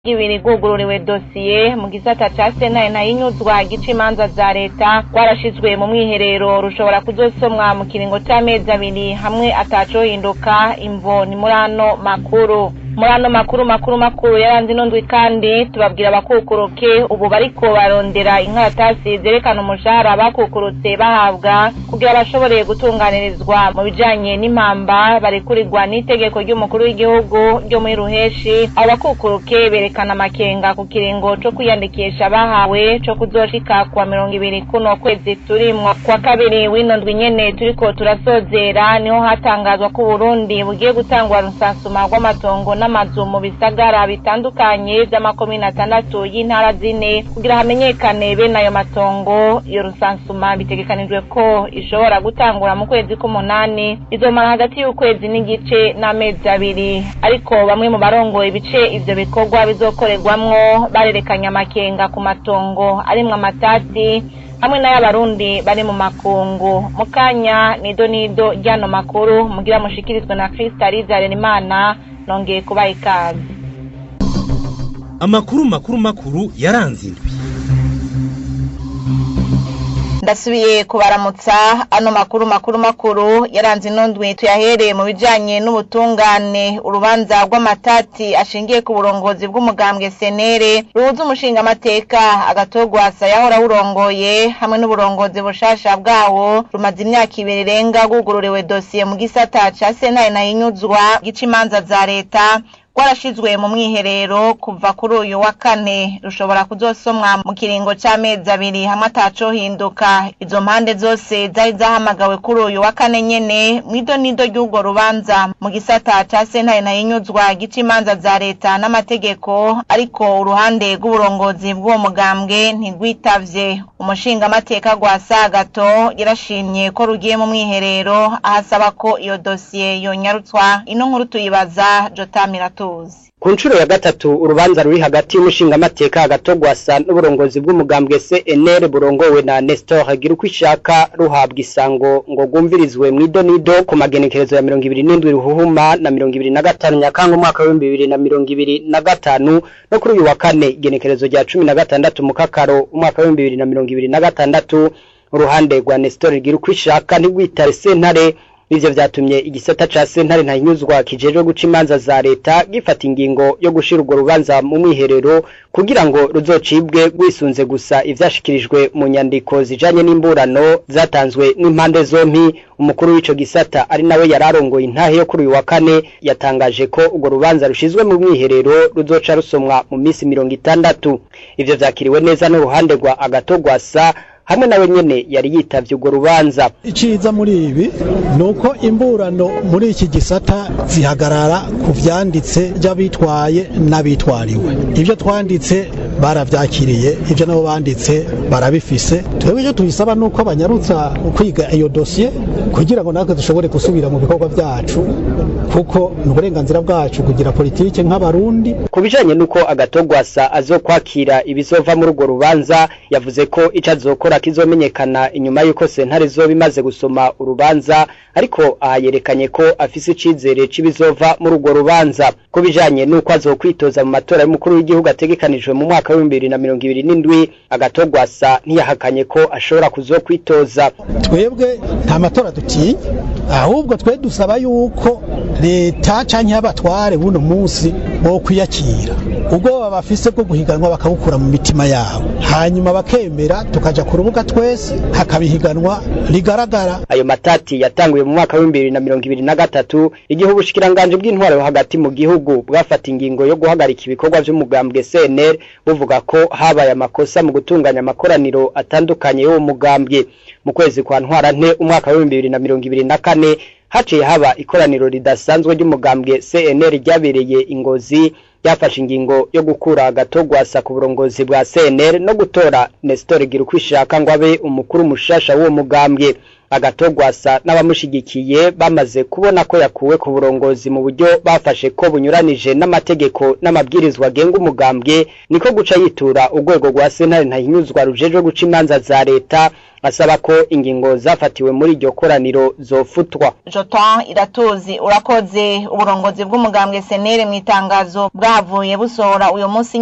ibiri rwugururiwe dosiye mu gisata ca sentare ntayinyuzwa gica imanza za leta rwarashizwe mu mwiherero rushobora kuzosomwa mu kiringo c'amezi abiri hamwe atacohinduka imvo ni muri ano makuru muri ano makuru makuru makuru yaranze ino ndwi kandi tubabwira abakukuruke ubu bariko barondera inkaratasi zerekana umushahara bakukurutse bahabwa kugira bashobore gutunganirizwa mu bijanye n'impamba barekurirwa n'itegeko ry'umukuru w'igihugu ryo muri ruheshi abo bakukuruke berekana amakenga ku kiringo co kwiyandikisha bahawe co kuzoshika kuwa mirongo ibiri kuno kwezi turimwo kwa kabiri w'ino ndwi nyene turiko turasozera niho hatangazwa ko uburundi bugiye gutangwa rusansuma rw'amatongo n'amazu mu bisagara bitandukanye vy'amakomine atandatu y'intara zine kugira hamenyekane bene ayo matongo iyo rusansuma bitegekanijwe ko ishobora gutangura mu kwezi k'umunani izomara hagati y'ukwezi n'igice n'amezi abiri ariko bamwe mu barongoye ibice ivyo bikorwa bizokorerwamwo barerekanye amakenga ku matongo arimwo amatati hamwe n'ay'abarundi bari mu makungu mu kanya nido nido ryano makuru mugira mushikirizwe na kristaliza harerimana nongeye kubaha ikaze amakuru makuru makuru yaranze indwi ndasubiye kubaramutsa ano makuru makuru makuru yaranze ino ndwi tuyahereye mu bijanye n'ubutungane urubanza rw'amatati ashingiye ku burongozi bw'umugambwe senere ruhuza umushingamateka agatogwasa yahora awurongoye hamwe n'uburongozi bushasha bwawo rumaze imyaka ibiri irenga rwugururiwe dosiye mu gisata ca sentare nayinyuzwa gica imanza za leta rwarashizwe mu mwiherero kuva kuri uyu wa kane rushobora kuzosomwa mu kiringo c'amezi abiri hamwe atacohinduka izo mpande zose zari zahamagawe kuri uyu wa kane nyene mwido nido ry'urwo rubanza mu gisata ca sentare nayinyuzwa gica imanza za leta n'amategeko ariko uruhande rw'uburongozi bw'uwo mugambwe ntigwitavye umushingamateka gwa sagato yarashimye ko rugiye mu mwiherero ahasaba ko iyo dosiye yonyarutswa ino nkuru tuyibaza jotamiratu ku nshuro ya gatatu urubanza ruri hagati y'umushingamateka agatogwasa n'uburongozi bw'umugambwe CNL burongowe na Nestor hagira uko ishaka ruhabwa isango ngo rwumvirizwe mu idonido ku magenekerezo ya mirongo ibiri n'indwi ruhuhuma na mirongo ibiri na gatanu nyakanga umwaka w'ibihumbi bibiri na mirongo ibiri na gatanu no kuri uyu wa kane igenekerezo rya cumi na gatandatu mu kakaro umwaka w'ibihumbi bibiri na mirongo ibiri na gatandatu uruhande rwa Nestor hagira uko ishaka ntigwitare sentare ivyo vyatumye igisata ca sentare ntahinyuzwa kijejwe guca imanza za leta gifata ingingo yo gushira urwo rubanza mu mwiherero kugira ngo ruzocibwe rwisunze gusa ivyashikirijwe mu nyandiko zijanye n'imburano zatanzwe n'impande zompi umukuru w'ico gisata ari nawe yararongoye intahe yo kuri uyu wa kane yatangaje ko urwo rubanza rushizwe mu mwiherero ruzoca rusomwa mu misi mirongo itandatu ivyo vyakiriwe neza n'uruhande rwa agatogwasa hamwe nawe nyene yari yitavye urwo rubanza iciza muri ibi ni uko imburano muri iki gisata zihagarara ku vyanditse vy'abitwaye n'abitwariwe ivyo twanditse baravyakiriye ivyo nabo banditse barabifise twebwe icyo tubisaba ni uko banyarutsa kwiga iyo dosiye kugira ngo natwe dushobore gusubira mu bikorwa vyacu kuko ni uburenganzira bwacu kugira politike nk'abarundi ku bijanye n'uko agatogwasa azokwakira ibizova muri urwo rubanza yavuze ko ico azokora kizomenyekana inyuma y'uko sentare zoba imaze gusoma urubanza ariko aha yerekanye ko afise icizere c'ibizova muri urwo rubanza ku bijanye n'uko azokwitoza mu matora y'umukuru w'igihugu ategekanijwe mu mwaka w'ibihumbi bibiri na mirongo ibiri n'indwi agatogwasa ntiyahakanye ko ashobora kuzokwitoza twebwe nta matora dutinya ahubwo twe dusaba yuko leta canke abatware buno munsi bo kwiyakira ubwoba bafise bwo guhiganwa bakabukura mu mitima yabo hanyuma bakemera tukaja ku rubuga twese hakabihiganwa rigaragara ayo matati yatanguye mu mwaka w'ibihumbi bibiri na mirongo ibiri na gatatu igihe ubushikiranganji bw'intwaro yo hagati mu gihugu bwafata ingingo yo guhagarika ibikorwa vy'umugambwe CNL buvuga ko habaye amakosa mu gutunganya amakoraniro atandukanye y'uwo mugambwe mu kwezi kwa ntwarante umwaka w'ibihumbi bibiri na mirongo ibiri na kane haciye haba ikoraniro ridasanzwe ry'umugambwe CNL ryabereye ingozi yafashe ingingo yo gukura agatogwasa ku burongozi bwa CNL no gutora Nestor Girukwishaka ngo abe umukuru mushasha w'uwo mugambwe agatogwasa n'abamushigikiye bamaze kubona ko yakuwe ku burongozi mu buryo bafashe ko bunyuranije n'amategeko n'amabwirizwa agenga umugambwe niko guca yitura urwego rwa sentare ntahinyuzwa rujejwe guca imanza za leta asaba ko ingingo zafatiwe muri iryo koraniro zofutwa Jotan iratuzi urakoze uburongozi bw'umugambwe senere mu itangazo bwavuye busohora uyu munsi